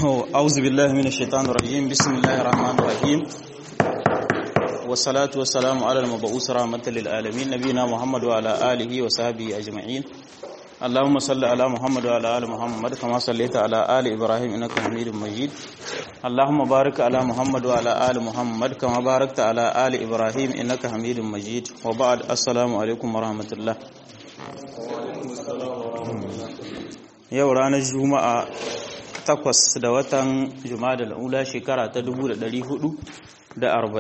أعوذ بالله من الشيطان الرجيم بسم الله الرحمن الرحيم والصلاة والسلام على المبعوث رحمة للعالمين نبينا محمد وعلى آله وصحبه أجمعين اللهم صل على محمد وعلى آل محمد كما صليت على آل إبراهيم إنك حميد مجيد اللهم بارك على محمد وعلى آل محمد كما باركت على آل إبراهيم إنك حميد مجيد وبعد السلام عليكم ورحمة الله yau ranar juma'a takwas da watan juma'a ula shekara ta 444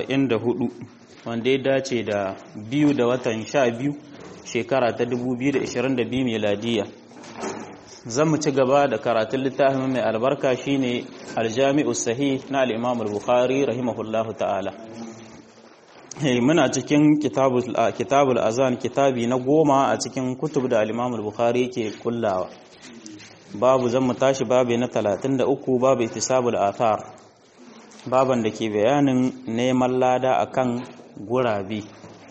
wanda ya dace da biyu da watan sha biyu shekara ta 2022 meladiya zan mu ci gaba da karatun littafin mai albarka shine aljami'u sahih na al-imam al-bukhari rahimahullahu ta'ala muna cikin kitabul azan kitabi na goma a cikin kutub da al-imam al-bukhari yake kullawa babu zan mu tashi babu na 33 babu itisabul athar baban da ke bayanin neman lada akan gurabe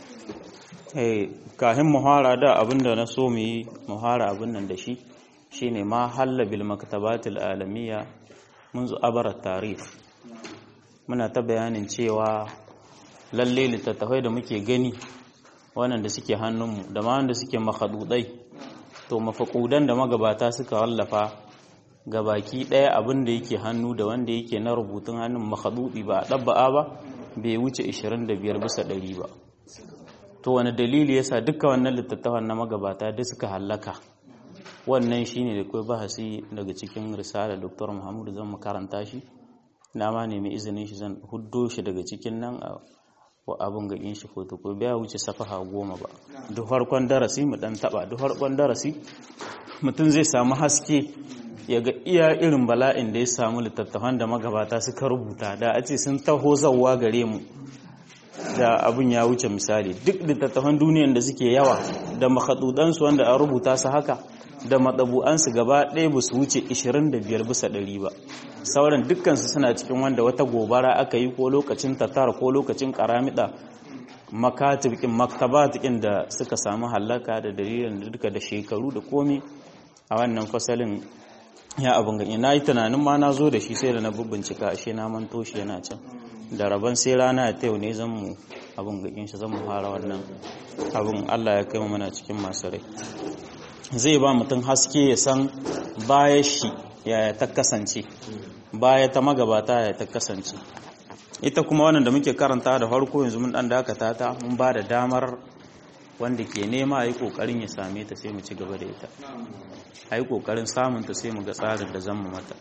eh kahin muhara da abinda na so mu yi muhara abin nan da shi shine ma halla bil maktabatil alamiya منذ abar tarih muna ta bayanin cewa lalle littattafai da muke gani wannan da suke hannunmu da ma wanda suke makadudai to mafaƙudan da magabata suka wallafa ga baki ɗaya abin da yake hannu da wanda yake na rubutun hannun makadudi ba a ɗabba'a ba bai wuce 25 bisa ɗari ba to wani dalili yasa duka wannan littattafan na magabata da suka hallaka wannan shine da kai bahasi daga cikin risala dr muhammadu zan makaranta shi na ma nemi izinin shi zan huddo shi daga cikin nan wa abin ga in shi fotokofi bai wuce safaha goma ba duk harkon darasi mu dan taba duk harkon darasi mutum zai samu haske ya ga iya irin bala'in da ya samu littattafan da magabata suka rubuta da a ce sun taho zawwa gare mu da abin ya wuce misali duk littattafan duniyan da suke yawa da makhadudansu wanda a rubuta su haka da matsabu'ansu gaba ɗaya ba su wuce 25 bisa ɗari ba sauran dukkansu suna cikin wanda wata gobara aka yi ko lokacin tatar ko lokacin karamida makatibikin maktabatikin da suka samu hallaka da dalilin da duka da shekaru da komi a wannan fasalin ya abin gani na yi tunanin ma na zo da shi sai da na bincika ashe na manto shi yana can da rabon sai rana ta yau ne zan mu abin gakin shi zan mu fara wannan abin allah ya kai mu mana cikin masu rai zai ba mutum haske ya san baya shi yaya ta kasance baya ta magabata yaya ta kasance ita kuma wannan da muke karanta da farko yanzu mun dan dakata ta mun ba da damar wanda ke nema yi kokarin ya same ta sai mu ci gaba da ita a yi kokarin samun ta sai mu ga tsarin da zan mu mata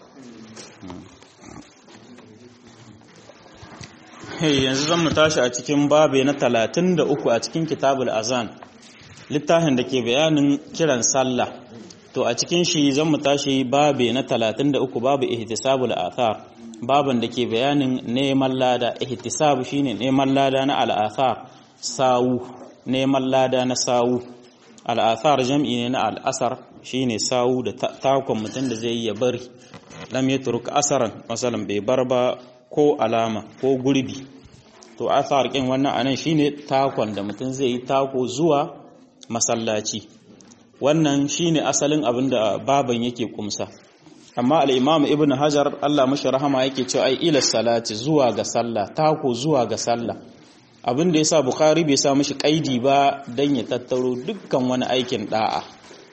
yanzu zan mu tashi a cikin babe na 33 a cikin kitabul azan littafin da ke bayanin kiran sallah to a cikin shi zan mu tashi babe na 33 babu ihtisabul athar baban da ke bayanin neman lada ihtisab shine neman lada na al'athar sawu neman lada na sawu al'athar jam'i ne na al'asar shine sawu da takon mutum da zai ya bari lam yatruk asaran masalan bai bar ba ko alama ko gurbi to athar kin wannan anan shine takon da mutum zai yi tako zuwa masallaci wannan shine asalin abin da baban yake kumsa amma al-imam ibn hajar Allah mashi rahama yake cewa ai ila salati zuwa ga sallah tako zuwa ga sallah abin da yasa bukhari bai sa mashi kaidi ba dan ya tattaro dukkan wani aikin da'a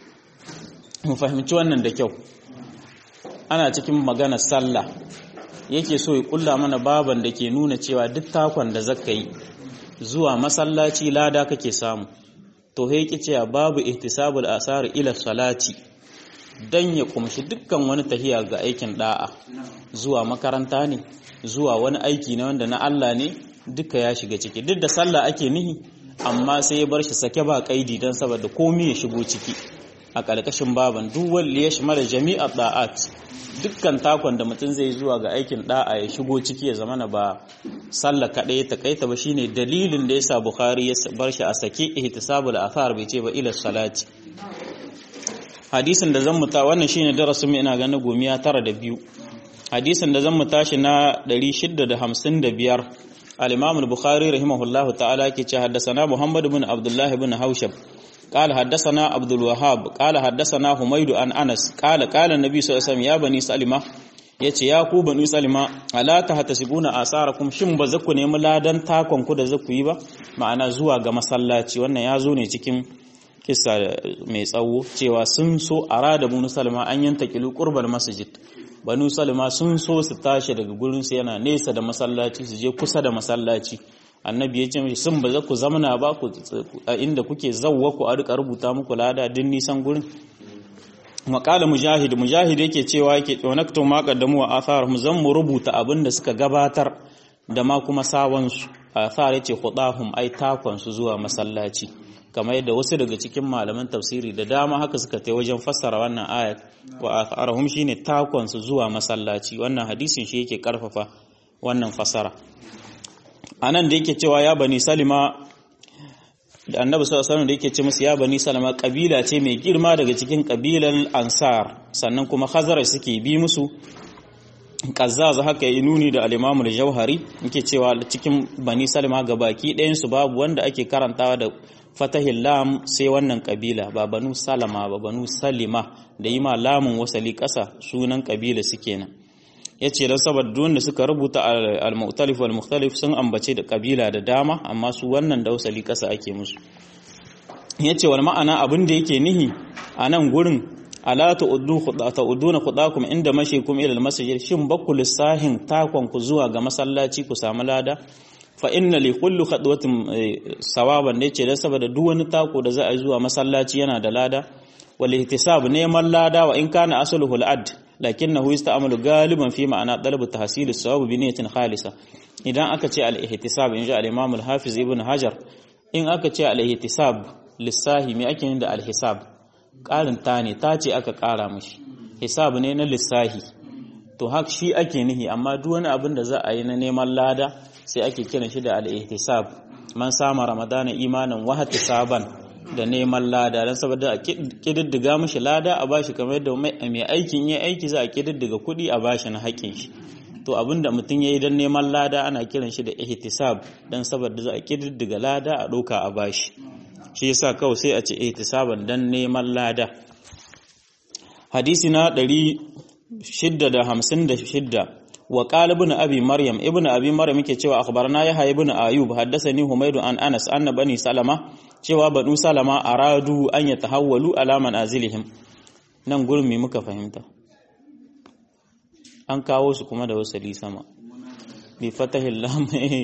mu fahimci wannan da kyau ana cikin maganar sallah yake so ya kulla mana baban da ke nuna cewa duk takon da zaka yi zuwa masallaci lada kake samu to he yake cewa babu ihtisabul asar ila salati dan ya kumshi dukkan wani tahiya ga aikin da'a zuwa makaranta ne zuwa wani aiki ne wanda na Allah ne duka ya shiga ciki duk da sallah ake nihi amma sai ya bar shi sake ba kaidi dan saboda komai ya shigo ciki a ƙarƙashin baban duk wanda ya shimala jami'a da'at dukkan takon da mutum zai zuwa ga aikin da'a ya shigo ciki ya zamana ba sallah kaɗai ta kaita ba shine dalilin da yasa bukhari ya bar shi a sake ihtisabul athar bai ce ba ila salati hadisin da zan muta wannan shine darasin ina ganin gomiya tara da biyu hadisin da zan mu tashi na 655 al-imam al-bukhari rahimahullahu ta'ala ke ce haddathana muhammad ibn abdullah ibn haushab قال حدثنا عبد الوهاب قال حدثنا حميد عن انس قال قال النبي صلى الله عليه وسلم يا بني سلمة yace ya ku banu salima ala tahtasibuna asarakum shin ba za ku nemi ladan takon ku da za ku yi ba ma'ana zuwa ga masallaci wannan ya zo ne cikin kissa mai tsawo cewa sun so arada banu salima an yanta kilu qurbal masjid banu salima sun so su tashi daga gurin su yana nesa da masallaci su je kusa da masallaci annabi ya ce mishi sun ba za ku zamana ba ku a inda kuke zawwa ku a rika rubuta muku lada din nisan gurin maƙala mujahid mujahid yake cewa yake tsanaktu ma qaddamu wa atharhum zan mu rubuta abin da suka gabatar da ma kuma sawan su athar yace khudahum ai takon su zuwa masallaci kamar yadda wasu daga cikin malaman tafsiri da dama haka suka tai wajen fassara wannan ayat wa atharhum shine takon su zuwa masallaci wannan hadisin shi yake karfafa wannan fassara anan da yake cewa ya bani salima da annabi sallallahu alaihi da yake ce musu ya bani salama kabila ce mai girma daga cikin kabilan ansar sannan kuma khazara suke bi musu kazzaz haka yi nuni da al-imamu al-jauhari yake cewa cikin bani salama ga baki ɗayan su babu wanda ake karantawa da fatahil lam sai wannan kabila ba banu salama ba banu salima da yi ma lamun wasali ƙasa sunan kabila suke nan ya ce don saboda duk wanda suka rubuta al-mu'talif wal mukhtalif sun ambace da kabila da dama amma su wannan dausali kasa ake musu ya ce wal ma'ana abin da yake nihi a nan gurin ala ta'uddu ta'udduna khudakum inda mashikum ila al-masjid shin bakku lissahin takon ku zuwa ga masallaci ku samu lada fa inna li kulli khadwatin sawaban ne ce dan saboda duk wani tako da za a yi zuwa masallaci yana da lada wal ihtisab neman lada wa in kana asluhu al-ad lakinnahu yusta'malu galiban fi ma'ana talab tahsil as-sawab bi niyyatin khalisa idan aka ce al-ihtisab inja al-imam al-hafiz ibn hajar in aka ce al-ihtisab lissahi me ake yin da al-hisab karin ta ne ta ce aka kara mishi hisab ne na lissahi to haka shi ake nihi amma duk wani abin da za a yi na neman lada sai ake kiran shi da al-ihtisab man sama ramadana imanan wa ihtisaban da neman lada don saboda a kididdiga mashi lada a bashi kamar yadda mai aikin yi aiki za a kididdiga kuɗi a bashi na haƙƙin shi to abinda mutum ya yi don neman lada ana kiran shi da ihtisab don saboda za a kididdiga lada a ɗauka a bashi shi yasa kawai sai a ce ihtisaban don neman lada hadisi na ɗari shidda da hamsin da shidda wa qala ibn abi maryam ibn abi maryam yake cewa akhbarana yahya ibn ayub haddathani humaydu an anas anna bani salama cewa banu salama aradu an yatahawwalu ala manazilihim nan gurin me muka fahimta an kawo su kuma da wasali sama bi fatahil lam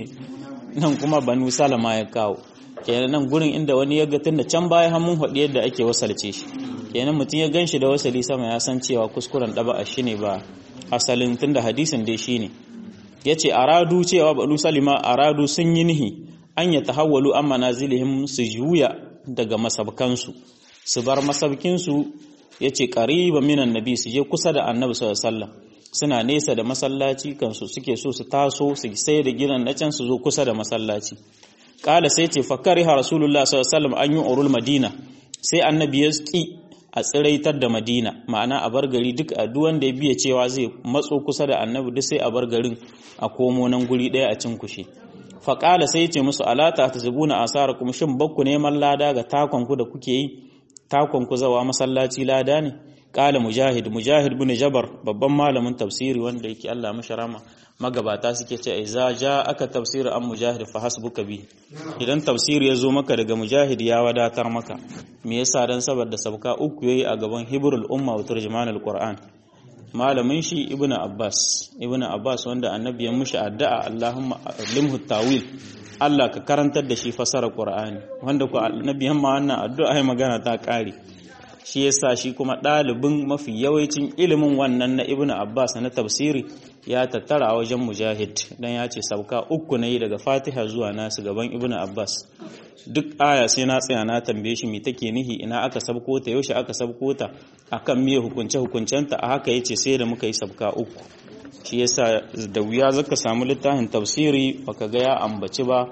nan kuma banu salama ya kawo kenan nan gurin inda wani ya ga tunda can baya hannun hadi yadda ake wasalce shi kenan mutum ya ganshi da wasali sama ya san cewa kuskuren daba shi ne ba asalin tunda hadisin dai shine yace aradu cewa banu salima aradu sun yi nihi an ya tahawwalu an manazilihim su juya daga masabkansu su bar masabkinsu yace qariba minan nabi su je kusa da annabi sallallahu alaihi wasallam suna nesa da masallaci kansu suke so su taso su sai da gidan na can su zo kusa da masallaci kala sai ce fakariha rasulullah sallallahu alaihi wasallam an yi urul madina sai annabi ya ki a tsiraitar da madina ma'ana a bar gari duk a duwan da ya biya cewa zai matso kusa da annabi duk sai a bar garin a komo nan guri ɗaya a cin kushe faƙala sai ce musu alata ta zubuna asara kuma shin bakku neman lada ga takonku da kuke yi takonku zawa masallaci lada ne ƙala mujahid mujahid bin jabar babban malamin tafsiri wanda yake Allah masharama magabata suke ce iza ja aka tafsiri an mujahid fa hasbuka bi idan tafsiri ya zo maka daga mujahid ya wadatar maka me yasa dan saboda sabka uku yayi a gaban hibrul umma wa turjumanul qur'an malamin shi ibn abbas ibn abbas wanda annabi ya mushi addu'a allahumma limhu tawil Allah ka karantar da shi fasara qur'ani wanda ku annabi yamma wannan addu'a ai magana ta kare shi yasa shi kuma dalibin mafi yawancin ilimin wannan na ibn abbas na tafsiri ya tattara a wajen mujahid dan ya ce sauka uku na yi daga fatiha zuwa nasu gaban ibn abbas duk aya sai na tsaya na tambaye shi me take nihi ina aka sabko ta yaushe aka sabko ta akan miye hukunce hukuncenta a haka yace sai da muka yi sabka uku shi yasa da wuya zaka samu littafin tafsiri baka ga ya ambaci ba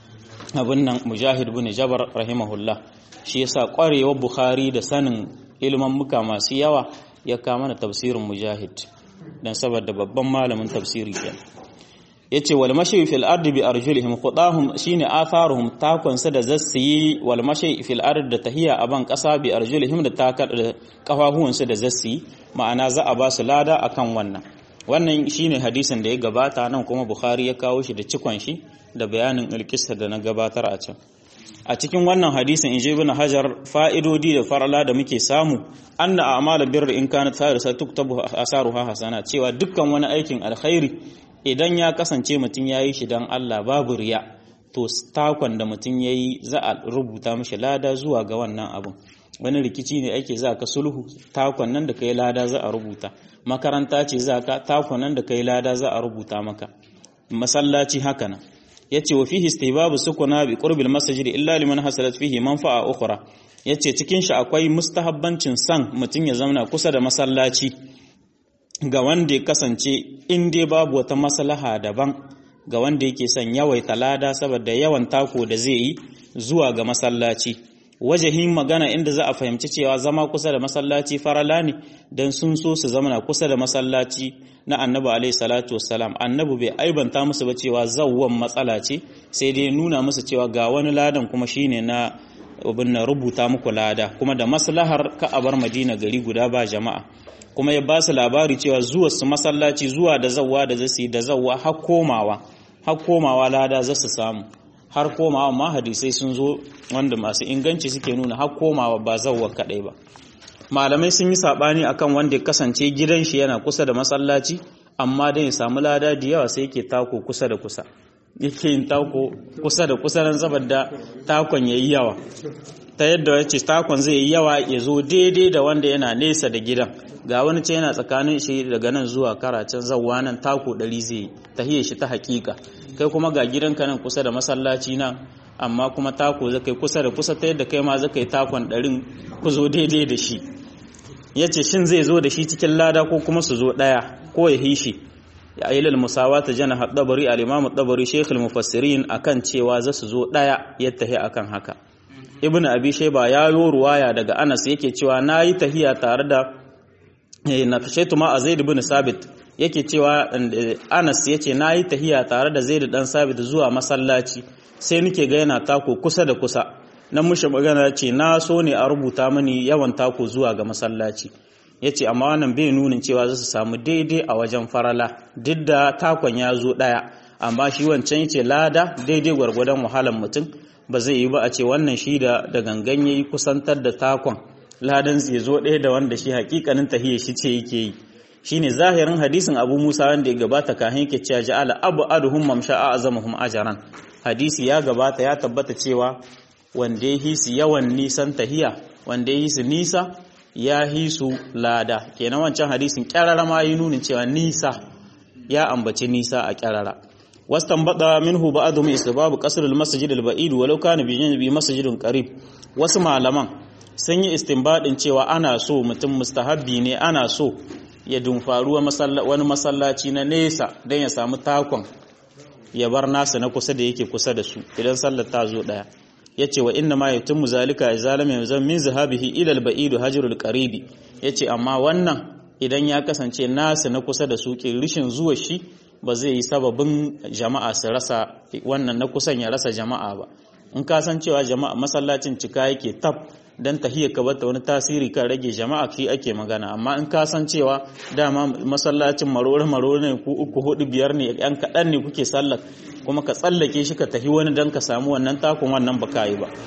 abin nan mujahid bin jabar rahimahullah shi yasa kwarewar bukhari da sanin ilman muka masu yawa ya kama na tafsirin mujahid dan saboda babban malamin tafsiri kenan yace wal mashi fil ardi bi arjulihim khudahum shine atharuhum takon sa da zassi wal mashi fil ardi da tahiya aban kasa bi arjulihim da takar da kafafuwan su da zassi ma'ana za a ba su lada akan wannan wannan shine hadisin da ya gabata nan kuma bukhari ya kawo shi da cikon shi da bayanin alkisa da na gabatar a can a cikin wannan hadisin in ibn hajar fa'idodi da farala da muke samu anna a'malu birri in kanat farisa tuktabu asaruha hasana cewa dukkan wani aikin alkhairi idan ya kasance mutum yayi shi dan Allah babu riya to takon da mutum yayi za a rubuta mishi lada zuwa ga wannan abun wani rikici ne ake za ka sulhu takon nan da kai lada za a rubuta makaranta ce za ka takon nan da kai lada za a rubuta maka masallaci haka nan yace wa fihi istihbabu sukuna bi qurbil masjid illa liman hasalat fihi manfa'a ukhra yace cikin shi akwai mustahabbancin san mutun ya zauna kusa da masallaci ga wanda ya kasance in dai babu wata maslaha daban ga wanda yake son yawaita lada saboda yawan tako da zai yi zuwa ga masallaci wajahin magana inda za a fahimci cewa zama kusa da masallaci farala ne don sun so su zama kusa da masallaci na annabi alaihi salatu wassalam annabi bai aibanta musu ba cewa zawwan matsala ce sai dai nuna musu cewa ga wani ladan kuma shine na abin na rubuta muku lada kuma da maslahar ka a bar madina gari guda ba jama'a kuma ya ba su labari cewa zuwa su masallaci zuwa da zawwa da zasu yi da zawwa har komawa har komawa lada za su samu har komawa ma hadisai sun zo wanda masu inganci suke nuna har komawa ba zawwa kadai ba malamai sun yi sabani akan wanda ya kasance gidan shi yana kusa da masallaci amma dan ya samu lada da yawa sai yake tako kusa da kusa yake yin tako kusa da kusa nan saboda takon yayi yawa ta yadda yace takon zai yi yawa ya zo daidai da wanda yana nesa da gidan ga wani ce yana tsakanin shi daga nan zuwa karacin zawwa nan tako ɗari zai yi tahiyar shi ta hakika kai kuma ga gidanka nan kusa da masallaci nan amma kuma tako zai kai kusa da kusa ta yadda kai ma zai kai takon ɗarin ku zo daidai da shi ya ce shin zai zo da shi cikin lada ko kuma su zo ɗaya ko ya hishi ya yi lal musawa ta jana haɗabari al'imamu ɗabari shekul mufassirin a kan cewa za su zo ɗaya ya tahi a kan haka ibn abi shaiba ya yi ruwaya daga anas yake cewa na yi tahiya tare da na shaitu ma a zaid bin sabit yake cewa anas ya ce na yi tahiya tare da zaid dan sabit zuwa masallaci sai nake ga yana tako kusa da kusa na mushi magana ce na so ne a rubuta mani yawan tako zuwa ga masallaci ya ce amma wannan bai nunin cewa za su samu daidai a wajen farala duk da takon ya zo ɗaya amma shi wancan ya ce lada daidai gwargwadon wahalar mutum ba zai yi ba a ce wannan shi da da gangan ya yi kusantar da takon ladan zai zo ɗaya da wanda shi hakikanin tahiyar shi ce yake yi shine zahirin hadisin abu musa wanda ya gabata kahin yake cewa ja'ala abu aduhum mamsha'a azamuhum ajran hadisi ya gabata ya tabbata cewa wanda ya hisu yawan nisan tahiya wanda ya hisu nisa ya hisu lada kenan wancan hadisin kyarara ma yi nunin cewa nisa ya ambaci nisa a kyarara wastan bada minhu ba'dhum isbabu qasr al-masjid al-ba'id walau kana bi janbi masjidun qarib wasu malaman sun yi istinbadin cewa ana so mutum mustahabbi ne ana so ya dumfaru wani masallaci na nesa don ya samu takon ya bar nasa na kusa da yake kusa da su idan sallar ta zo daya yace wa inna ma yatimmu zalika izalama yanzu min zahabihi ila al-ba'id hajrul qaribi yace amma wannan idan ya kasance nasa na kusa da su ke rishin zuwa shi ba zai yi sababin jama'a su rasa wannan na kusan ya rasa jama'a ba in ka san cewa jama'a masallacin cika yake tab dan tahiyya ka bata wani tasiri kan rage jama'a shi ake magana amma in ka san cewa dama masallacin marore marore ne ku uku hudu biyar ne yan kaɗan ne kuke sallar kuma ka tsallake shi ka tahi wani dan ka samu wannan takun wannan baka yi ba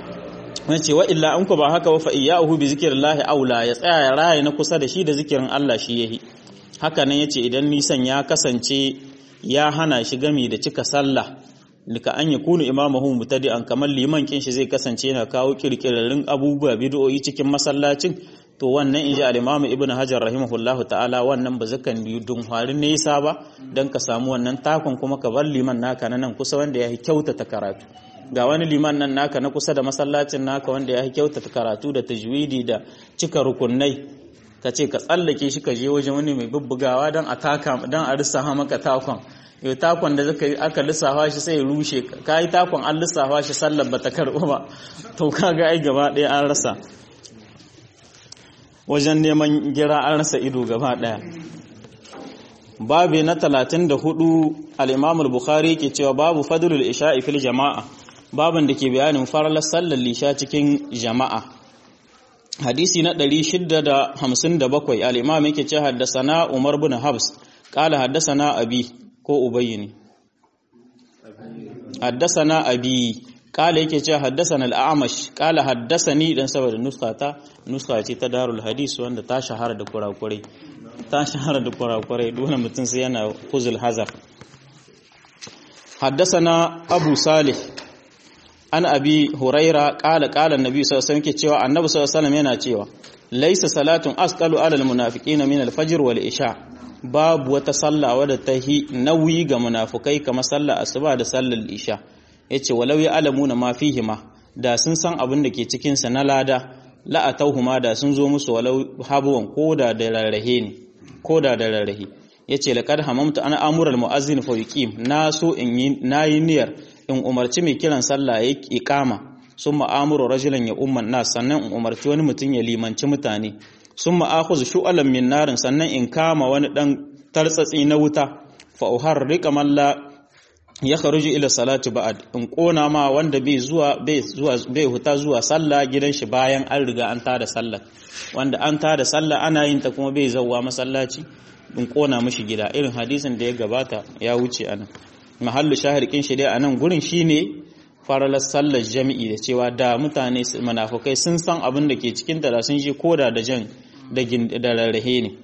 wani ce wa illa an ku ba haka wa fa iyyahu bi zikrillahi aula ya tsaya ya raye na kusa da shi da zikirin Allah shi yahi haka nan yace idan nisan ya kasance ya hana shi gami da cika sallah nika an ya kunu imamahu mutadi'an kamar liman kin shi zai kasance yana kawo kirkirarin abubuwa bid'o'i cikin masallacin to wannan inji al-imam ibn hajar rahimahullahu ta'ala wannan ba zakan yi dun harin nesa ba dan ka samu wannan takon kuma ka bar liman naka nan kusa wanda ya kyautata karatu ga wani liman nan naka na kusa da masallacin naka wanda ya kyautata karatu da tajwidi da cika rukunai ka ce ka tsallake shi ka je wajen wani mai bubbugawa dan a taka dan a rissa maka takon yau takon da zaka yi aka lissafa shi sai rushe ka yi takon an lissafa shi sallar bata karɓo ba to kaga ai gaba ɗaya an rasa wajen neman gira an rasa ido gaba ɗaya babu na talatin da hudu al'imamul bukhari ke cewa babu fadlul isha'i fil jama'a babin da ke bayanin faralar sallar lisha cikin jama'a hadisi na 657 al'imam yake ce haddasa na umar bin habs qala haddathana abi ko ubayy ne haddathana abi qala yake cewa haddathana al-a'mash qala haddathani dan saboda nuskata nuska ce ta darul hadis wanda ta shahara da kurakurai ta shahara da kurakurai dole mutum sai yana kuzul hazar حدثنا أبو صالح an abi huraira ƙala ƙala nabi sallallahu alaihi wasallam cewa annabi sallallahu alaihi yana cewa laisa salatun asqalu alal munafiqina min al-fajr wal isha babu wata sallah wadda ta hi nauyi ga munafukai kamar sallar asuba da sallar isha yace walau ya alamuna ma fihima da sun san abin da ke cikin sa na lada la atauhuma da sun zo musu walau habuwan koda da rarrahe ne koda da rarrahe yace laqad hamamtu ana amura al-muazzin fa yuqim na so in yi nayi niyyar in umarci mai kiran sallah ya iqama sun ma'amuru rajulan ya umman nas sannan in umarci wani mutum ya limanci mutane sun ma'akhuz shu'alan min narin sannan in kama wani dan tartsatsi na wuta fa uharriqa man la ya kharuju ila salati ba'd in kona ma wanda bai zuwa bai zuwa bai huta zuwa sallah gidan shi bayan an riga an tada sallah wanda an tada sallah ana yin ta kuma bai zawwa masallaci in kona mishi gida irin hadisin da ya gabata ya wuce anan mahallu shahirkin shi dai a nan gurin shine faralar sallar jami'i da cewa da mutane manafukai sun san abin da ke cikin da sun shi koda da jan da rarrahe ne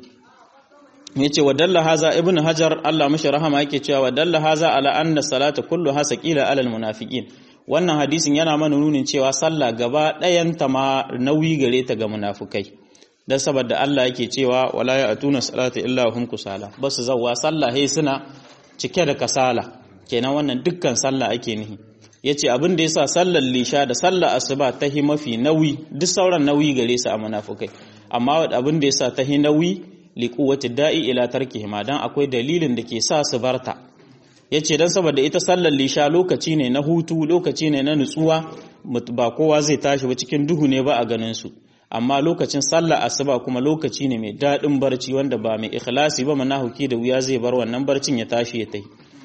yace wa dalla haza ibn hajar Allah mashi rahama yake cewa wa dalla haza ala anna salata kullu hasa qila alal munafiqin wannan hadisin yana mana nunin cewa sallah gaba ɗayan ta ma nauyi gare ta ga munafukai dan saboda Allah yake cewa wala ya atuna salata illa hum kusala basu zawwa sallah he suna cike da kasala kenan wannan dukkan sallah ake nihi yace abin da yasa sallar lisha da sallar asuba ta hi mafi nauyi duk sauran nauyi gare su a munafukai amma abin da yasa ta hi nauyi liquwati da'i ila tarkihima dan akwai dalilin da ke sa su barta yace dan saboda ita sallar lisha lokaci ne na hutu lokaci ne na nutsuwa ba kowa zai tashi ba cikin duhu ne ba a ganin su amma lokacin sallar asuba kuma lokaci ne mai daɗin barci wanda ba mai ikhlasi ba manahuki da wuya zai bar wannan barcin ya tashi ya tai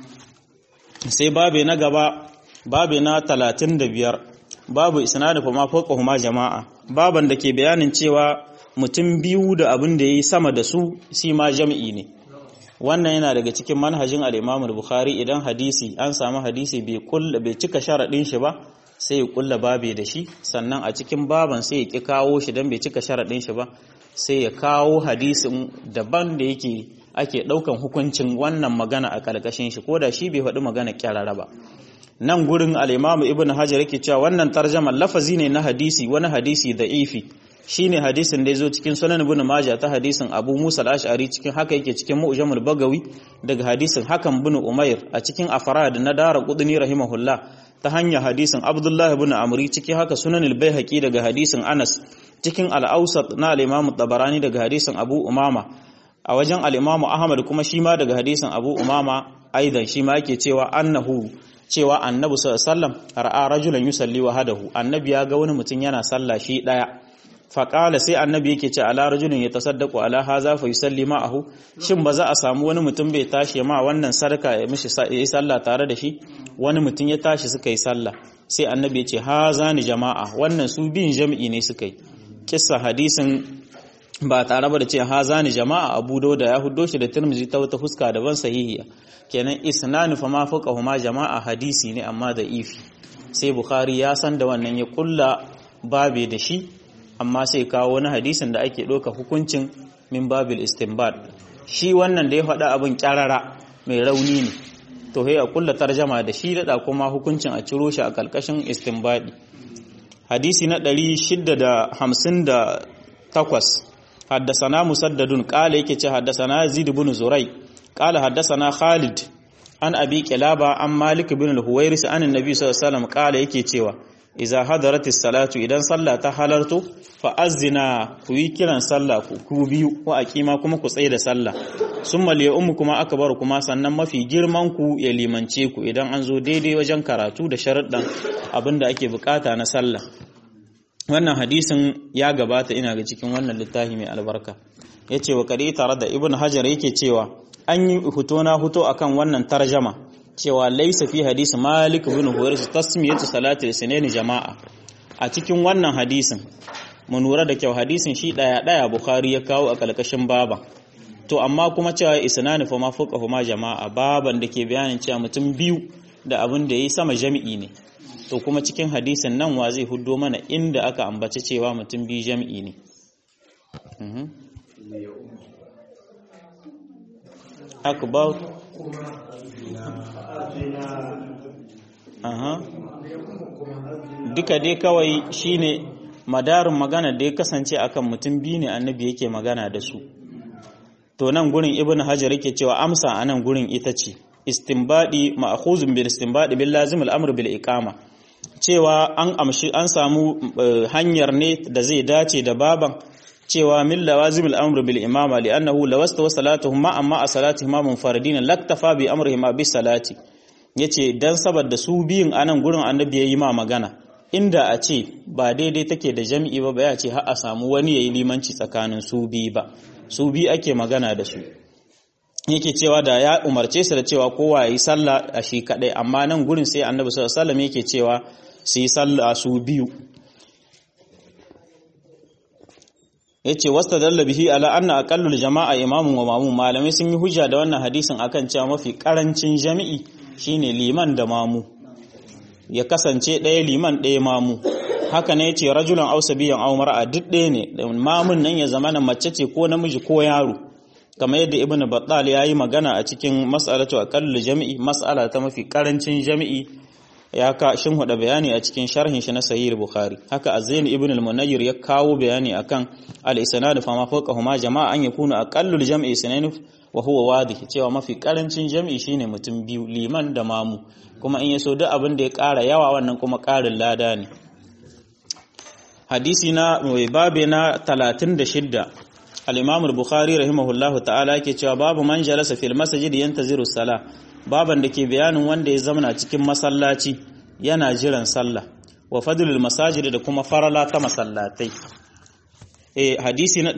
sai babe na gaba babe na 35 babu isnadu fa ma fawqahuma jama'a baban da ke bayanin cewa mutum biyu da abin da yayi sama da su shi ma jami'i ne wannan yana daga cikin manhajin al-Imam al-Bukhari idan hadisi an samu hadisi bai kulla bai cika sharadin shi ba sai ya kulla babe da shi sannan a cikin baban sai ya ki kawo shi dan bai cika sharadin shi ba sai ya kawo hadisin daban da yake ake daukan hukuncin wannan magana a kalkashin shi koda shi bai faɗi magana kyarara ba nan gurin al-Imam Ibn Hajar yake cewa wannan tarjama lafazi ne na hadisi wani hadisi da ifi shine hadisin da yazo cikin Sunan Ibn Majah ta hadisin Abu Musa al-Ash'ari cikin haka yake cikin Mu'jamul Bagawi daga hadisin Hakan bin Umair a cikin Afrad na Dara Qudni rahimahullah ta hanyar hadisin Abdullah ibn Amri cikin haka Sunan al-Baihaqi daga hadisin Anas cikin al-Awsat na al-Imam Tabarani daga hadisin Abu Umama a wajen al-Imam Ahmad kuma shi ma daga hadisin Abu Umama aidan shi ma yake cewa annahu cewa annabi sallallahu alaihi wasallam ra'a rajulan yusalli wahdahu annabi ya ga wani mutum yana sallah shi daya faƙala sai annabi yake ce ala rajulun ya tasaddaku ala haza fa yusalli ma'ahu shin ba za a samu wani mutum bai tashi ma wannan sarka ya mishi yi sallah tare da shi wani mutum ya tashi suka yi sallah sai annabi ya ce haza ni jama'a wannan su bin jami'i ne suka yi kissa hadisin ba tare ba da ce haza ni jama'a abu da ya huddo shi da tirmizi ta wata fuska daban sahihiya kenan isnanu fa ma fuqahuma jama'a hadisi ne amma da ifi sai bukhari ya san da wannan ya kulla babe da shi amma sai kawo wani hadisin da ake ɗauka hukuncin min babil istinbad shi wannan da ya faɗa abin ƙyarara mai rauni ne to sai a kulla tarjama da shi daɗa kuma hukuncin a ciro shi a ƙarƙashin istinbadi hadisi na 658 haddasana musaddadun ƙala yake ce haddasana yazid ibn zurai ƙala haddasana khalid an abi kilaba an malik bin al-huwairis an annabi sallallahu alaihi wasallam ƙala yake cewa iza hadaratis salatu idan sallah ta halarto fa azzina ku yi kiran sallah ku biyu wa aqima kuma ku tsaye da sallah summa li ummu kuma akbar kuma sannan mafi girman ku ya limance ku idan an zo daidai wajen karatu da sharuɗan abinda ake bukata na sallah wannan hadisin ya gabata ina ga cikin wannan littafi mai albarka yace wa kadi tare da ibn hajar yake cewa an yi huto na huto akan wannan tarjama cewa laisa fi hadisi malik ibn huwairis tasmiyatu salati sunaini jama'a a cikin wannan hadisin mu lura da kyau hadisin shi daya daya bukhari ya kawo a kalkashin baba to amma kuma cewa isnani fa ma fuqa ma jama'a baban da ke bayanin cewa mutum biyu da abin da yayi sama jami'i ne to kuma cikin hadisin nan wa zai huddo mana inda aka ambaci cewa mutum biyu jami'i ne akbar aha duka dai kawai shine madarin magana da ya kasance akan mutum biyu ne annabi yake magana da su to nan gurin ibnu hajar yake cewa amsa a nan gurin ita ce istinbadi ma'khuzun bil istinbadi bil lazim al amr bil iqama cewa an amshi an samu hanyar ne da zai dace da baban cewa min lawazim al amr bil imama li annahu lawasta wa salatuhum ma amma a salatihim munfaridin laktafa bi amrihim bi salati yace dan saboda su biyun anan gurin annabi yayi ma magana inda a ce ba daidai take da jami'i ba ya ce har a samu wani yayi limanci tsakanin su biyu ba su biyu ake magana da su yake cewa da ya umarce su da cewa kowa yayi sallah a shi kadai amma nan gurin sai annabi sallallahu alaihi wasallam yake cewa su yi sallah su biyu yace wastadalla bihi ala anna aqallul jama'a imamun wa mamun malamai sun yi hujja da wannan hadisin akan cewa mafi karancin jami'i shine liman da mamu ya kasance ɗaya liman ɗaya mamu haka ne ce rajulan ausa biyan aw mar'a duk ɗaya ne mamun nan ya zama na mace ce ko namiji ko yaro kamar yadda ibn battal ya yi magana a cikin mas'alatu aqallul jami'i mas'ala ta mafi karancin jami'i ya ka shin huda bayani a cikin sharhin shi na sahih bukhari haka azzain ibn al-munayyir ya kawo bayani akan al-isnad fa ma fawqahuma jama'a an yakunu aqallul jam'i sunayn wa huwa wadih cewa mafi karancin jam'i shine mutum biyu liman da mamu kuma in yaso duk abin da ya ƙara yawa wannan kuma ƙarin lada ne hadisi na mai babe na 36 al-imam al-bukhari rahimahullahu ta'ala yake cewa babu man jalasa fil masjid yantaziru salah baban da ke bayanin wanda ya zamana cikin masallaci yana jiran sallah wa fadlul masajid da kuma farala ta masallatai eh hadisi na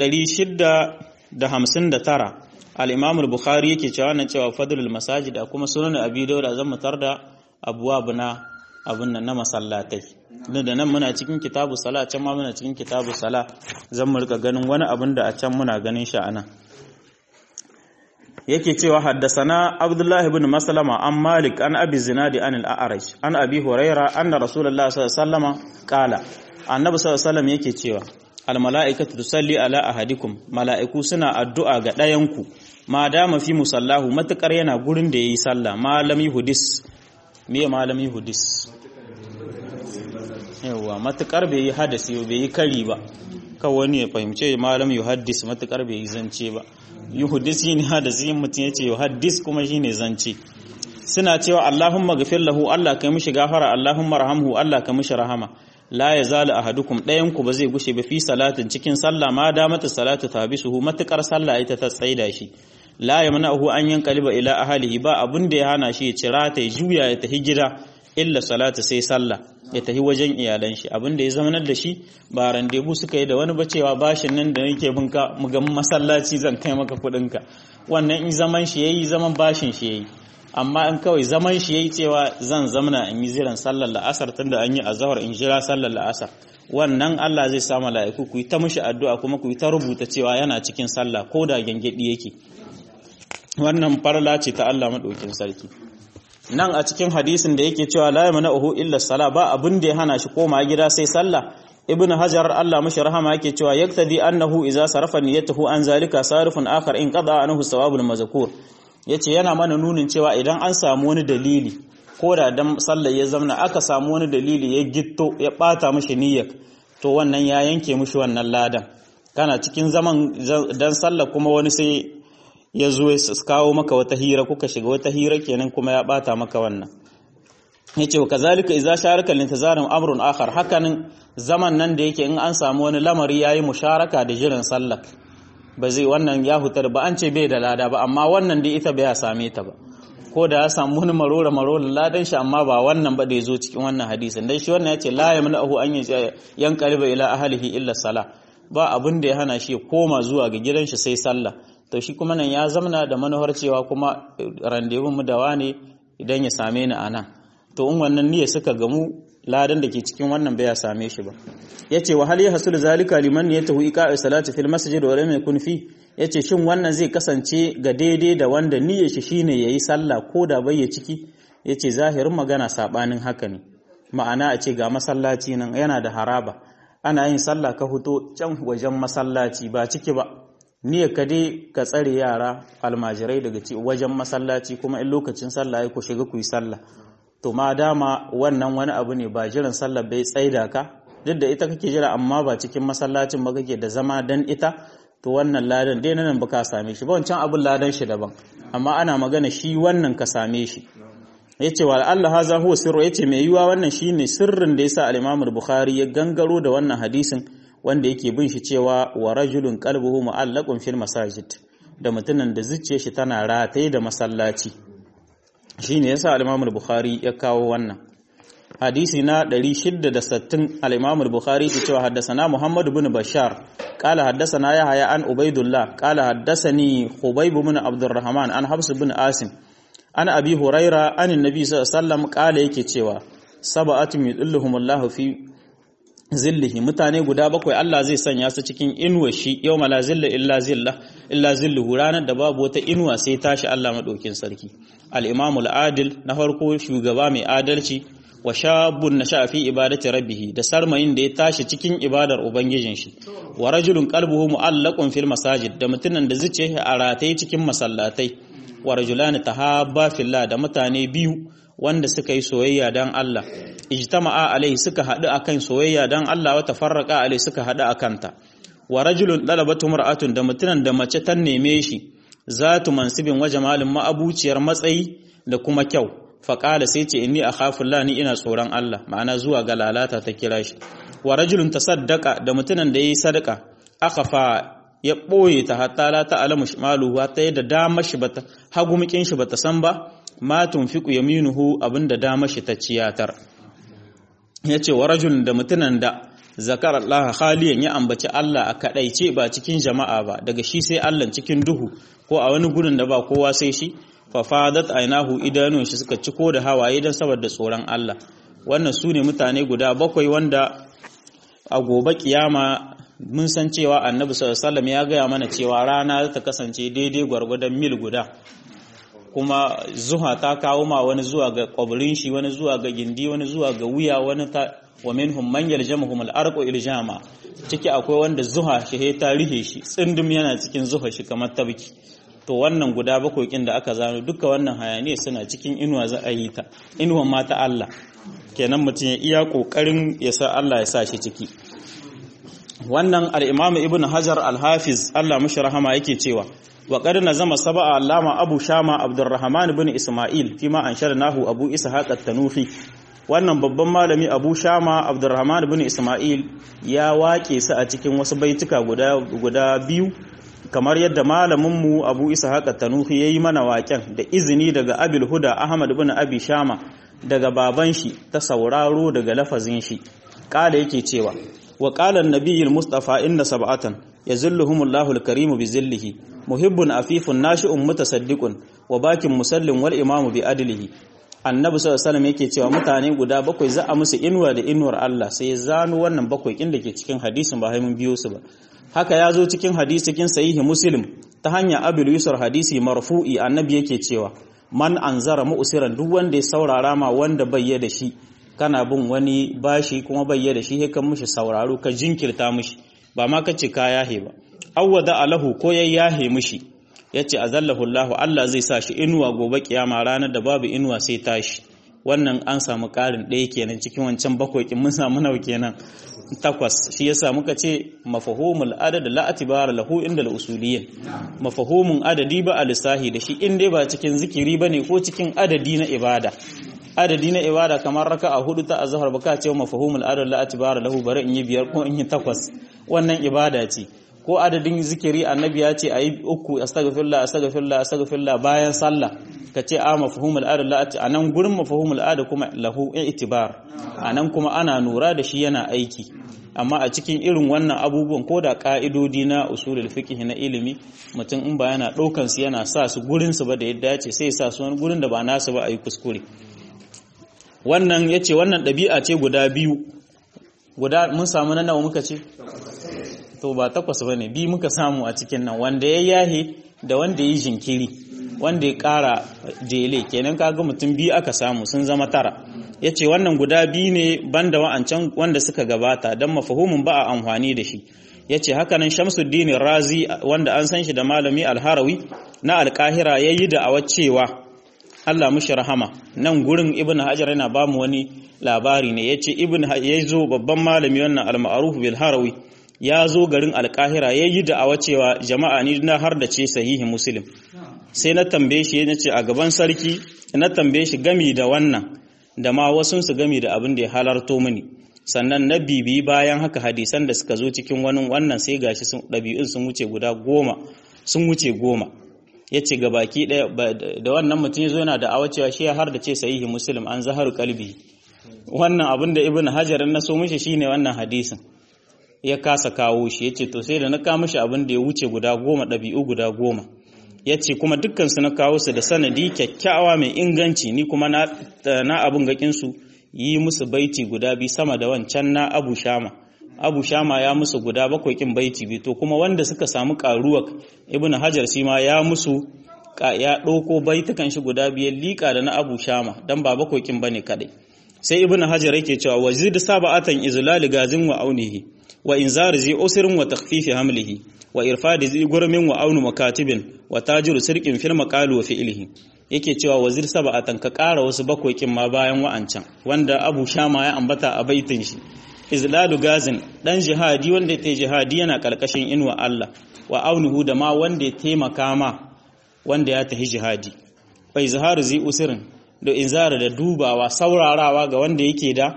659 al-imam al-bukhari yake cewa nan cewa fadlul masajid da kuma sunan abi dawud zan mutar da abwab na abun nan na masallatai da nan muna cikin kitabu sala can ma muna cikin kitabu sala zan mu rika ganin wani abin da a can muna ganin shi anan yake cewa haddasana Abdullah ibn Maslama an Malik an Abi Zinadi an al-A'raj an Abi Huraira anna Rasulullah sallallahu alaihi wasallam qala Annabi sallallahu alaihi wasallam yake cewa al mala'ikatu tusalli ala ahadikum mala'iku suna addu'a ga ɗayanku ma dama fi musallahu matukar yana gurin da yayi sallah malami hudis me malami hudis yawa matukar bai yi hadasi bai yi kari ba kawai wani ya fahimce malam yuhaddis matukar bai yi zance ba yuhaddis shine hadasi mutum yace yuhaddis kuma shine zance suna cewa Allahumma ghafir lahu Allah kai mishi gafara Allahumma rahamhu Allah kai mishi rahama la yazalu ahadukum dayan ku ba zai gushe ba fi salatin cikin sallah ma da mata salatu tabisuhu matukar sallah ita ta tsaida shi la yamna'uhu an yanqaliba ila ahlihi ba abun da ya hana shi ya cira ta juya ya tafi gida illa salata sai sallah ya tafi wajen iyalan shi abin da ya zamanar da shi ba randebu suka yi da wani bacewa bashin nan da nake binka mu ga masallaci zan kai maka kudin ka wannan in zaman shi yayi zaman bashin shi yayi amma in kawai zaman shi yayi cewa zan zamana in yi ziran sallar la'asar tunda an yi azhar in jira sallar la'asar wannan Allah zai sa mala'iku ku yi ta mishi addu'a kuma ku yi ta rubuta cewa yana cikin sallah ko da gangedi yake wannan farla ce ta Allah madaukin sarki nan a cikin hadisin da yake cewa la yamna'uhu illa sala ba abin da ya hana shi koma gida sai sallah ibnu hajar Allah mashi rahama yake cewa yaktadi annahu idza sarafa niyyatuhu an zalika sarifun akhar in qada anhu sawabul mazkur yace yana mana nunin cewa idan an samu wani dalili ko da dan sallah ya zamna aka samu wani dalili ya gitto ya bata mishi niyyar to wannan ya yanke mishi wannan ladan kana cikin zaman dan sallah kuma wani sai ya zo ya kawo maka wata hira kuka shiga wata hira kenan kuma ya bata maka wannan yace wa kazalika idza sharaka lintizarin amrun akhar hakanin zaman nan da yake in an samu wani lamari yayi musharaka da jiran sallah ba zai wannan ya hutar ba an ce bai da lada ba amma wannan dai ita bai same ta ba ko da ya samu wani marora marora ladan shi amma ba wannan ba da ya zo cikin wannan hadisin dan shi wannan yace la yamna'uhu an yanqaliba ila ahlihi illa sala ba abin da ya hana shi koma zuwa ga gidan shi sai sallah to shi kuma nan ya zamana da manuhar cewa kuma randevun mu da wane idan ya same ni anan to in wannan niyya suka gamu ladan da ke cikin wannan bai same shi ba yace wa hal yahsul zalika liman yatahu iqa'i salati fil masjid wa lam yakun fi yace shin wannan zai kasance ga daidai da wanda niyyar shi shine yayi sallah ko da bai ya ciki yace zahirin magana sabanin haka ne ma'ana a ce ga masallaci nan yana da haraba ana yin sallah ka fito can wajen masallaci ba ciki ba niyyar ka dai ka tsare yara almajirai daga wajen masallaci kuma in lokacin sallah ya ku shiga ku yi sallah to ma dama wannan wani abu ne ba jiran sallah bai tsaida ka duk da ita kake jira amma ba cikin masallacin ba kake da zama dan ita to wannan ladan dai nan baka same shi ba wancan abun ladan shi daban amma ana magana shi wannan ka same shi yace wa Allah haza huwa sirru yace mai yiwa wannan shine sirrin da yasa al-Imam al-Bukhari ya gangaro da wannan hadisin wanda yake bin shi cewa wa rajulun qalbuhu mu'allaqun fil masajid da mutumin da zuciyar shi tana rataye da masallaci shine yasa al-Imam al-Bukhari ya kawo wannan hadisi na 660 al-Imam al-Bukhari ke cewa haddathana Muhammad ibn Bashar qala haddathana Yahya an Ubaidullah qala haddathani Khubayb ibn Abdurrahman an Habs ibn Asim an Abi Huraira an Annabi sallallahu alaihi wasallam qala yake cewa sab'atun yudilluhumullahu fi zillihi mutane guda bakwai Allah zai sanya su cikin inuwa shi yau la zilla illa zilla illa zilluhu ranar da babu wata inuwa sai tashi Allah madaukin sarki al-imamul adil na farko shugaba mai adalci wa shabun nasha fi ibadati rabbih da sarmayin da ya tashi cikin ibadar ubangijin shi wa rajulun qalbuhu mu'allaqun fil masajid da mutunan da zuciya a rataye cikin masallatai wa rajulani tahabba fillah da mutane biyu wanda suka yi soyayya dan Allah ijtama'a alai suka haɗu akan soyayya dan Allah wa tafarraqa alai suka haɗu akan ta wa rajulun dalabatu mar'atun da mutunan da mace ta neme shi zatu mansibin wa jamalin ma'abuciyar matsayi da kuma kyau faƙala sai ce inni akhafu Allah ni ina tsoron Allah ma'ana zuwa ga lalata ta kira shi wa rajulun tasaddaqa da mutunan da yayi sadaka akhafa ya ɓoye ta hatta la ta'lamu shimaluhu ta yadda dama shi bata hagu mikin shi bata san ba ma tunfiqu yaminuhu abinda dama shi ta ciyatar yace wa rajulun da mutunan da zakar Allah khaliyan ya ambaci Allah a kadaice ba cikin jama'a ba daga shi sai Allah cikin duhu ko a wani gurin da ba kowa sai shi fa fadat ainahu idanun shi suka ciko da hawaye dan saboda tsoron Allah wannan su ne mutane guda bakwai wanda a gobe kiyama mun san cewa annabi sallallahu ya gaya mana cewa rana ta kasance daidai gwargwadon mil guda kuma zuha ta kawo ma wani zuwa ga kwabirin shi wani zuwa ga gindi wani zuwa ga wuya wani ta wa minhum man yaljamuhum al-arqu iljama ciki akwai wanda zuha shi ta rihe shi tsindum yana cikin zuha shi kamar tabki to wannan guda bakwai kin da aka zano duka wannan hayaniya suna cikin inuwa za a yi ta inuwan ma ta Allah kenan mutum ya iya kokarin ya sa Allah ya sa shi ciki wannan al-Imam Ibn Hajar al-Hafiz Allah mushi rahama yake cewa wa qad nazama sab'a allama Abu Shama Abdurrahman ibn Isma'il fima ansharnahu Abu Ishaq at-Tanufi wannan babban malami Abu Shama Abdurrahman ibn Isma'il ya wake su a cikin wasu baituka guda guda biyu kamar yadda malaminmu Abu Ishaq at-Tanufi yayi mana waken da izini daga Abil Huda Ahmad ibn Abi Shama daga baban shi ta sauraro daga lafazin shi kala yake cewa wa qala an-nabiy al-mustafa inna sab'atan yazilluhumullahu al-karim bi zillihi muhibbun afifun nashi'un mutasaddiqun wa bakin musallin wal imamu bi adlihi annabi sallallahu alaihi yake cewa mutane guda bakwai za a musu inuwa da inuwar Allah sai ya zano wannan bakwai kin da ke cikin hadisin ba mun biyo su ba haka ya zo cikin hadisi cikin sahihi muslim ta hanya abul yusur hadisi marfu'i annabi yake cewa man anzara mu'siran duk wanda ya saurara ma wanda bayya da shi kana bin wani bashi kuma bayya da shi he kan mishi sauraro ka jinkirta mishi ba ma kace ka yahe ba awwada alahu ko ya yahe mishi yace azallahu Allah Allah zai sa shi inuwa gobe kiyama ranar da babu inuwa sai tashi wannan an samu karin ɗaya kenan cikin wancan bakwai kin mun samu nawa kenan takwas shi yasa muka ce mafahumul adad la atibara lahu inda al-usuliyyin mafahumun adadi ba alisahi da shi in dai ba cikin zikiri bane ko cikin adadi na ibada adadi na ibada kamar raka'a hudu ta azhar baka ce mafahumul adad la atibara lahu bari in yi biyar ko in yi takwas wannan ibada ce ko adadin zikiri annabi ya ce ayi uku astaghfirullah astaghfirullah astaghfirullah bayan sallah ka ce a mafahumul adad la a nan gurin mafahumul adad kuma lahu itibar a nan kuma ana nura da shi yana aiki amma a cikin irin wannan abubuwan ko da ka'idodi na usulul fiqh na ilimi mutum in ba yana ɗaukan su yana sa su gurin su ba da yadda ce sai sa su wani gurin da ba nasu ba a yi kuskure wannan yace wannan ɗabi'a ce guda biyu guda mun samu na nawa muka ce to ba takwas bane bi muka samu a cikin nan wanda ya yahe da wanda ya yi jinkiri wanda ya ƙara jele kenan kaga mutum biyu aka samu sun zama tara ya ce wannan guda biyu ne banda wa'ancan wanda suka gabata don mafahumin ba a amfani da shi ya ce hakanan shamsuddin razi wanda an san shi da malami alharawi na alkahira ya yi da awa cewa Allah mushi rahama nan gurin ibn hajar yana ba mu wani labari ne ya ce ibn ya zo babban malami wannan al-ma'ruf bil harawi ya zo garin alkahira ya yi da awa cewa jama'a ni na har da ce sahihi muslim sai na tambaye shi na ce a gaban sarki na tambaye shi gami da wannan da ma wasunsu gami da abin da ya halarto mini sannan na bibi bayan haka hadisan da suka zo cikin wani wannan sai gashi sun ɗabi'un sun wuce guda goma sun wuce goma ya ce ga baki ɗaya da wannan mutum ya zo yana da awa cewa shi ya har da ce sahihi muslim an zaharu kalbi wannan abin da ibn hajar na so mishi shine wannan hadisin ya kasa kawo shi ya ce to sai da na kawo mishi abin da ya wuce guda goma ɗabi'u guda goma ya ce kuma dukkansu na kawo su da sanadi kyakkyawa mai inganci ni kuma na abin gakinsu yi musu baiti guda biyu sama da wancan na abu shama abu shama ya musu guda bakwai kin baiti biyu to kuma wanda suka samu karuwa ibn hajar shi ma ya musu ya ɗauko baitukan shi guda biyar liƙa da na abu shama dan ba bakwai kin bane kadai sai ibn hajar yake cewa wazid sab'atan izlal gazin wa aunihi wa inzar zi usrin wa takhfifi hamlihi wa irfadi zi gurmin wa aunu makatibin wa tajiru sirqin fil maqalu wa fi'lihi yake cewa wazir sab'atan ka ƙara wasu bakwai kin ma bayan wa'ancan wanda Abu Shama ya ambata a baitin shi izlalu gazin dan jihadi wanda ya jihadi yana karkashin inuwa Allah wa aunuhu da ma wanda ya taimaka ma wanda ya tahi jihadi fa izharu zi usrin da inzara da dubawa saurarawa ga wanda yake da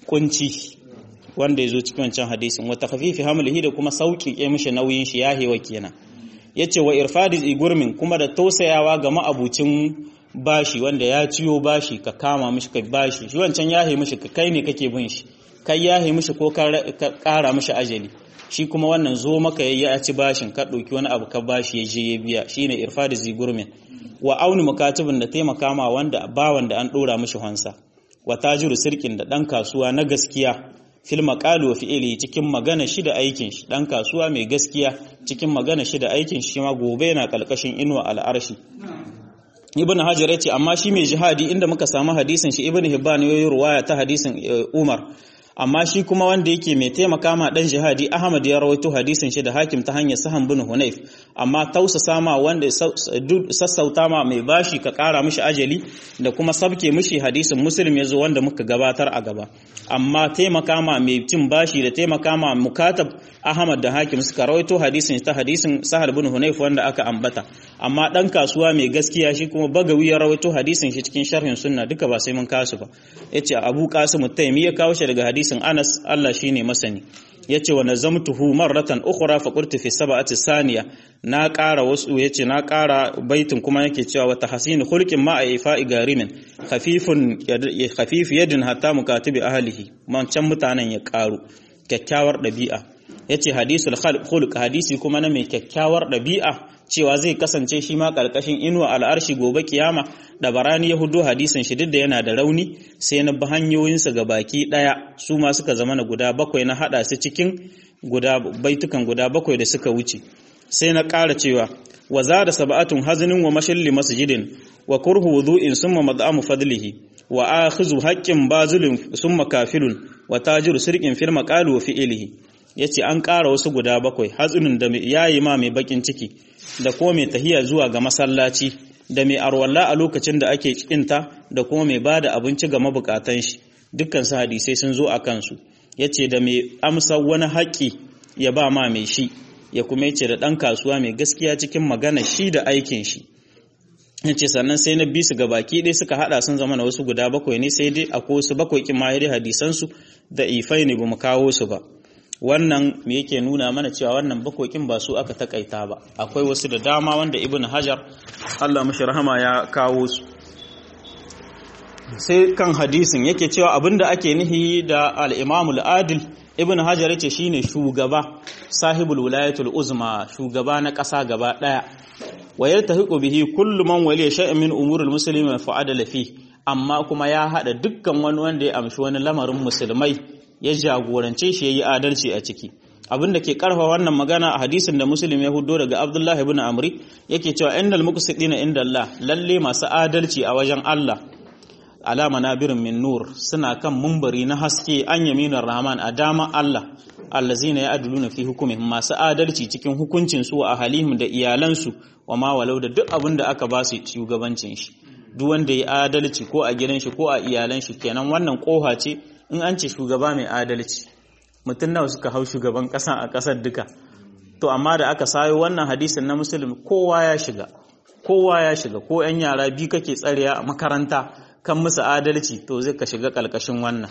kunci wanda ya zo cikin wancan hadisin wata khafifi hamlihi da kuma sauƙi mishi nauyin shi ya hewa kenan yace wa irfadi gurmin kuma da tausayawa ga ma'abucin bashi wanda ya ciyo bashi ka kama mishi ka bashi shi wancan ya he mishi ka kai ne kake bin shi kai ya he mishi ko ka ƙara mishi ajali shi kuma wannan zo maka ya ci bashin ka ɗauki wani abu ka bashi ya je ya biya shine irfadi zigurmin wa auni mukatibin da taimaka ma wanda bawan da an ɗora mishi hansa wa tajiru sirkin da ɗan kasuwa na gaskiya fil maqalu wa fi'li cikin magana shi da aikin shi dan kasuwa mai gaskiya cikin magana shi da aikin shi ma gobe yana kalkashin inuwa al'arshi ibn hajar yace amma shi mai jihadi inda muka samu hadisin shi ibn hibban yayi ruwaya ta hadisin umar amma shi kuma wanda yake mai taimaka ma dan jihadi ahmad ya rawaito hadisin shi da hakim ta hanyar sahan bin hunayf amma tausasa ma wanda sassauta ma mai bashi ka kara mishi ajali da kuma sabke mishi hadisin muslim yazo wanda muka gabatar a gaba amma taimaka ma mai cin bashi da taimaka ma mukatab ahmad da hakim suka rawaito hadisin ta hadisin sahal bin hunayf wanda aka ambata amma dan kasuwa mai gaskiya shi kuma bagawi ya rawaito hadisin shi cikin sharhin sunna duka ba sai mun kasu ba yace abu qasim taymi ya kawo shi daga hadisin anas Allah shine masani yace wa nazamtuhu marratan ukhra fa qultu fi sab'ati saniya na ƙara wasu yace na ƙara baitin kuma yake cewa wa tahsin khulqin ma ifa'i garimin khafifun khafif yadin hatta mukatibi ahlihi man can mutanen ya ƙaru kyakkyawar ɗabi'a yace hadisul khulq hadisi kuma na mai kyakkyawar ɗabi'a cewa zai kasance shi ma ƙarƙashin inuwa al'arshi gobe kiyama da barani ya hudu hadisin shi duk da yana da rauni sai na bi hanyoyinsa ga baki ɗaya su ma suka zama na guda bakwai na haɗa su cikin guda baitukan guda bakwai da suka wuce sai na ƙara cewa wa za da sab'atun hazinin wa mashilli masjidin wa kurhu wudu'in summa mad'amu fadlihi wa akhizu haqqin bazilin summa kafilun wa tajiru sirqin fil maqali wa fi'lihi yace an ƙara wasu guda bakwai hazinin da yayi ma mai bakin ciki da kuma mai tahiya zuwa ga masallaci da mai arwalla a lokacin da ake cikinta da kuma mai bada abinci ga mabukatan shi dukkan su hadisai sun zo a kansu yace da mai amsa wani haƙƙi ya ba ma mai shi ya kuma yace da ɗan kasuwa mai gaskiya cikin magana shi da aikin shi yace sannan sai na bisu ga baki ɗaya suka hada sun zama na wasu guda bakwai ne sai dai akwai wasu bakwai kin ma hadisan su da ifai ne bamu kawo su ba wannan me yake nuna mana cewa wannan bakokin ba su aka takaita ba akwai wasu da dama wanda ibn hajar Allah mashi rahama ya kawo su sai kan hadisin yake cewa abinda ake nihi da al-imamul adil ibn hajar yace shine shugaba sahibul wilayatul uzma shugaba na ƙasa gaba daya wa yaltahiqu bihi kullu man waliya shay'an min umuril muslimin fa adala fi amma kuma ya haɗa dukkan wani wanda ya amshi wani lamarin musulmai ya jagorance shi ya yi adalci a ciki abinda ke karfa wannan magana a hadisin da muslim ya hudo daga abdullah ibn amri yake cewa innal muqsitina inda Allah lalle masu adalci a wajen Allah alama nabirin min nur suna kan mumbari na haske an yaminar rahman a dama Allah allazina ya'duluna fi hukumihim masu adalci cikin hukuncin su a halihim da iyalansu wa ma walau da duk abin da aka ba su shugabancin shi duk wanda ya adalci ko a gidan shi ko a iyalan shi kenan wannan koha ce in an ce shugaba mai adalci mutum nawa suka hau shugaban kasa a kasar duka to amma da aka sayo wannan hadisin na musulmi kowa ya shiga kowa ya shiga ko yan yara biyu kake tsariya a makaranta kan musu adalci to zai ka shiga kalkashin wannan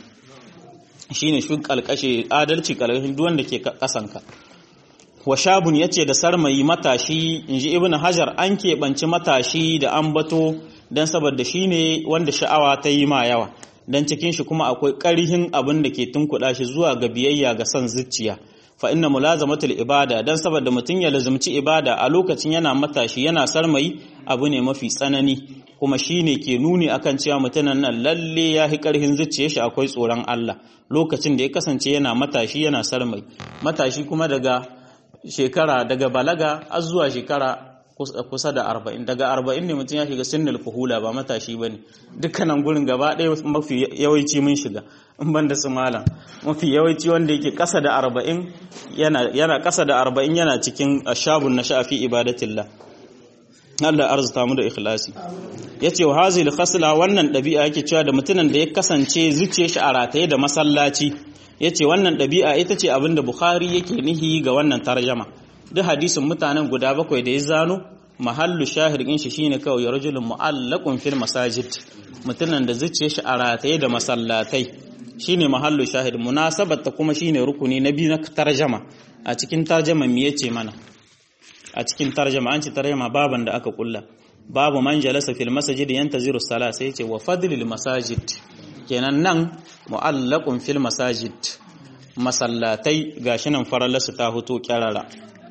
shine shi kalkashi adalci kalkashin duk wanda ke kasanka wa shabun yace da sarmayi matashi inji ibnu hajar an keɓanci matashi da ambato dan saboda shine wanda sha'awa ta yi ma yawa dan cikin shi kuma akwai ƙarihin abin da ke tunkuɗa shi zuwa ga biyayya ga son zuciya fa inna mulazamatul ibada dan saboda mutum ya lazumci ibada a lokacin yana matashi yana sarmayi abu ne mafi tsanani kuma shine ke nuni akan cewa mutumin nan lalle ya hi ƙarhin zuciyar shi akwai tsoron Allah lokacin da ya kasance yana matashi yana sarmai matashi kuma daga shekara daga balaga har zuwa shekara kusa da arba'in daga arba'in ne mutum ya shiga sinnul fuhula ba matashi ba ne dukkanin gurin gaba ɗaya mafi yawanci mun shiga in ban da su malam mafi yawanci wanda yake ƙasa da arba'in yana ƙasa da arba'in yana cikin ashabun na sha'afi ibadatillah Allah arzuta mu da ikhlasi yace wa hazil khasla wannan ɗabi'a yake cewa da mutumin da ya kasance zuciyar shi a rataye da masallaci yace wannan ɗabi'a ita ce abin da Bukhari yake nihi ga wannan tarjama duk hadisin mutanen guda bakwai da ya zano mahallu shahir din shi shine kawai rajulun mu'allaqun fil masajid mutumin da zuciyar shi a rataye da masallatai shine mahallu shahid munasabat ta kuma shine rukuni na biyu na tarjama a cikin tarjama me yace mana a cikin tarjama an ci tarjama baban da aka kulla babu man jalasa fil masajid yantaziru salat sai yace wa fadlil masajid kenan nan mu'allaqun fil masajid masallatai gashi nan faralasu ta huto kyarara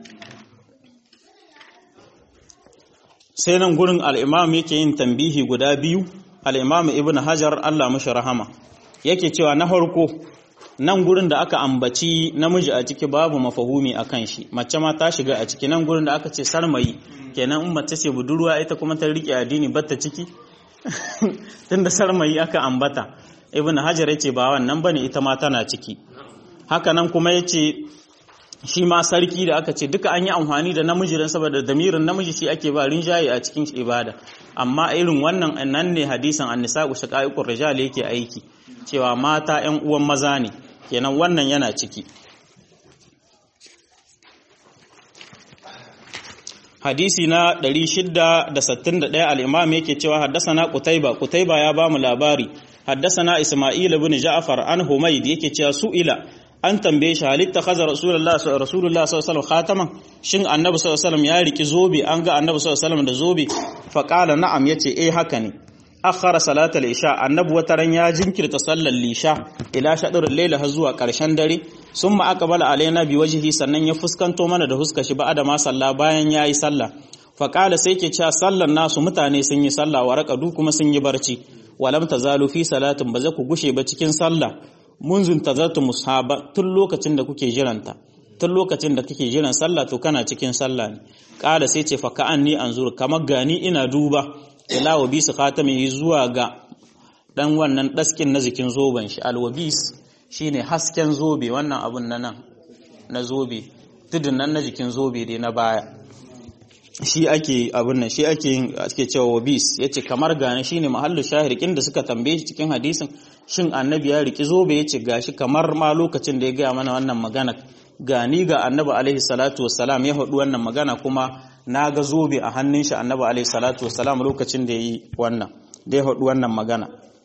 sai nan gurin al'imam yake yin tambihi guda biyu al'imam ibn hajar Allah mashi rahama yake cewa na harko nan gurin da aka ambaci namiji a ciki babu mafahumi a kan shi mace ma ta shiga a ciki nan gurin da aka ce sarmayi kenan in mace ce budurwa ita kuma ta riƙe addini batta ciki tunda sarmayi aka ambata ibn hajar yace ba wannan bane ita ma tana ciki haka nan kuma yace shi ma sarki da aka ce duka an yi amfani da namiji don saboda damirin namiji shi ake ba rinjaye a cikin ibada amma irin wannan nan ne hadisan annisa ku shaqaiqur rijal yake aiki cewa mata ƴan uwan maza ne kenan wannan yana ciki hadisi na 661 al-imam yake cewa haddasana qutayba qutayba ya bamu labari haddasana isma'il ibn ja'far an humayd yake cewa su'ila an tambaye shi halitta kaza rasulullah rasulullah sallallahu khataman shin annabi sallallahu ya riki zobe an ga annabi sallallahu da zobe fa qala na'am yace eh haka ne akhara salatal isha annabi wataran ya jinkirta sallar lisha ila shadrul layla har zuwa karshen dare summa aqbala alaina bi wajhi sannan ya fuskanto mana da huska shi ba'ada ma salla bayan yayi sallah fa qala sai ke cewa sallar nasu mutane sun yi sallah wa raqadu kuma sun yi barci walam tazalu fi salatin ba za ku gushe ba cikin sallah munzun tazartu mushaba tun lokacin da kuke jiranta tun lokacin da kake jiran sallah to kana cikin sallah ne kada sai ce fa ka'anni anzur kamar gani ina duba ila wa bisu khatami zuwa ga dan wannan daskin na jikin zoben shi alwabis shine hasken zobe wannan abun na nan na zobe tudun nan na jikin zobe dai na baya shi ake abun nan shi ake yin ake cewa wabis yace kamar gane shine mahallu shahirikin da suka tambaye shi cikin hadisin shin annabi ya riki zobe yace gashi kamar ma lokacin da ya gaya mana wannan magana gani ga annabi alaihi salatu wassalam ya haɗu wannan magana kuma na ga zobe a hannun shi annabi alaihi salatu wassalam lokacin da ya yi wannan da ya haɗu wannan magana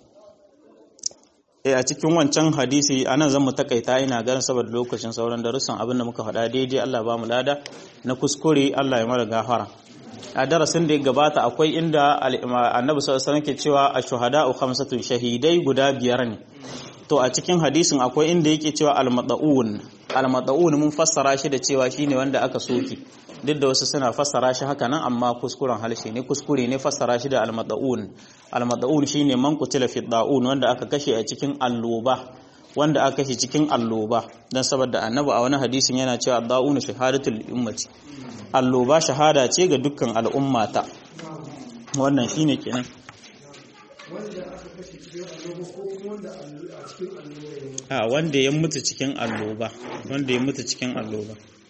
a cikin wancan hadisi anan zan mu takaita ina ganin saboda lokacin sauran darussan abin da muka faɗa daidai Allah ba mu lada na kuskure Allah ya mara gafara a darasin da ya gabata akwai inda annabi sallallahu alaihi ke cewa ash-shuhada'u khamsatun shahidai guda biyar ne to a cikin hadisin akwai inda yake cewa al-mad'un almada'un mun fassara shi da cewa shine wanda aka soke duk da wasu suna fassara shi haka nan amma kuskuren halshe ne kuskure ne fassara shi da almada'un almada'un shine man qutila fi da'un wanda aka kashe a cikin alloba wanda aka kashe cikin alloba dan saboda annabi a wani hadisin yana cewa da'un shahadatul ummati alloba shahada ce ga dukkan al'ummata wannan shine kenan wanda aka kashe cikin annoba ko kuma wanda a cikin annoba ya mutu a wanda ya mutu cikin alloba wanda ya mutu cikin alloba